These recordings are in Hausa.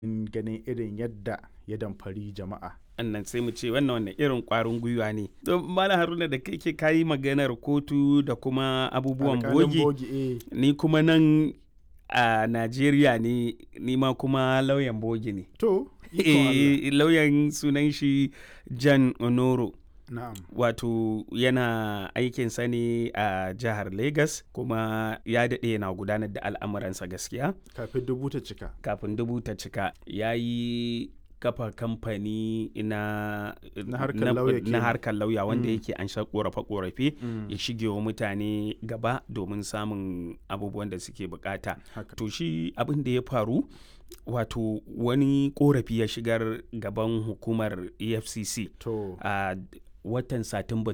ganin irin yadda ya damfari jama'a annan sai mu ce wannan wannan irin kwarin gwiwa ne don malam haruna da kai ke kayi maganar kotu da kuma abubuwan Alƙalin bogi bogi eh ni kuma nan a najeriya ne ni ma kuma lauyan bogi ne to ikon Allah. Eh, lauyan sunan shi jan onoro na'am wato yana aikinsa ne a jihar Legas kuma ya daɗe yana gudanar da al'amuransa gaskiya kafin dubu ta cika kafin dubu ta cika ya yi kafa kamfani na Na harkar lauya na kenan. harkar lauya wanda Mm. yake an sha korafe-korafe Mm. ya shige wa mutane gaba domin samun abubuwan da suke bukata haka to shi abin da ya faru wato wani korafi ya shigar gaban hukumar efcc to a watan satumba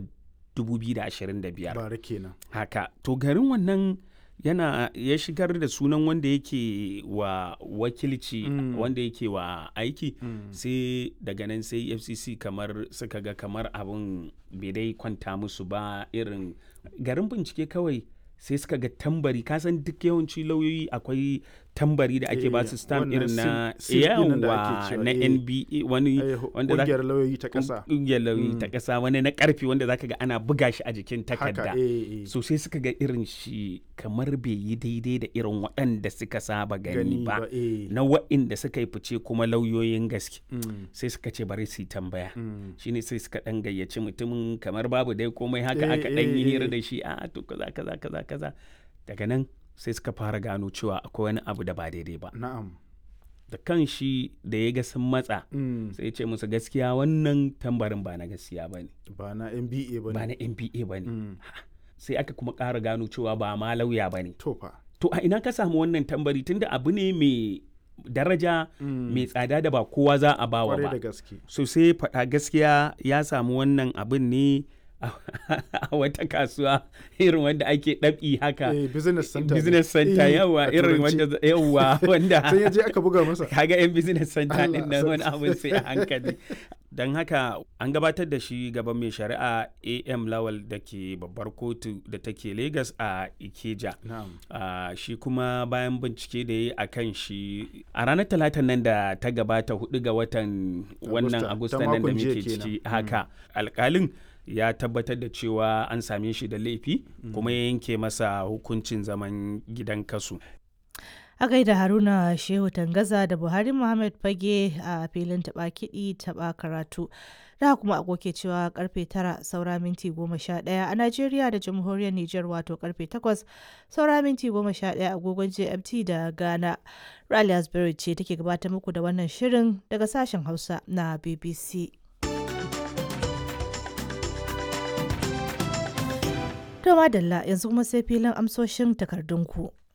2025 bara kenan haka to garin wannan yana ya shigar da sunan wanda yake wa wakilci Mm. wanda yake wa aiki Mm. sai daga nan sai fcc kamar suka ga kamar abin bai dai kwanta musu ba irin garin bincike kawai sai suka ga tambari kasan duk yawanci lauyoyi akwai tambari da ake Eh, ba su stamp wannan irin na seal- seal ɗin nan da ake yawa cewa, na eh. nba wani Eh, wanda za- ƙungiyar lauyoyi ta ƙasa ƙungiyar lauyoyi ta Mm. ƙasa wani na ƙarfi wanda zaka ga ana buga shi a jikin takarda haka eh, eh. so sai suka ga irin shi kamar bai yi daidai da irin waɗanda suka saba gani gani ba ba eh. na waɗanda suka yi fice kuma lauyoyin gaske Mm. sai suka ce bari su yi tambaya Mm. shine sai suka ɗan gayyaci mutumin kamar babu dai komai haka Eh, aka ɗan yi eh, hira eh. da shi a to kaza kaza kaza kaza daga nan sai suka fara gano cewa akwai wani abu da ba daidai ba na'am da kan shi da ya ga sun matsa Mm. sai ya ce musu gaskiya wannan tambarin ba na gaskiya ba ne ba na MBA ba ba ne na mba ba ne Mm. sai aka kuma ƙara gano cewa ba ma lauya ba ne to fa to a ina ka samu wannan tambari tunda abu ne mai daraja Mm. mai tsada da ba kowa za a bawa kwarai da ba gaske so sai faɗa gaskiya ya samu wannan abin ne a a wata kasuwa irin wanda ake ɗabi haka eh, business center ne. business center Eh, yawa a irin turanci. wanda yawa wanda sai ya je aka buga masa kaga yan business center Allah din nan wani sarki. abin sai a hankali don haka an gabatar da shi gaban mai shari'a am lawal da ke babbar kotu da take lagos a ikeja na'am Ah, shi kuma bayan bincike da ya yi a kan shi a ranar talatan nan da ta gabata hudu ga watan wannan Agusta, agusta ta nan da makon jiya muke kenan. ciki Mm. haka alkalin ya tabbatar da cewa an same shi da laifi kuma ya yanke masa hukuncin zaman gidan kasu A gaida Haruna Shehu Tangaza da Buhari Muhammad Fage a filin taɓa kiɗi taɓa karatu. Da kuma agoke cewa karfe tara saura minti goma sha ɗaya a Najeriya da Jamhuriyar Nijar wato karfe takwas saura minti goma sha ɗaya agogon GMT da Ghana. Rally Asbury ce take gabatar muku da wannan shirin daga sashen Hausa na BBC. To madalla yanzu kuma sai filin amsoshin takardunku.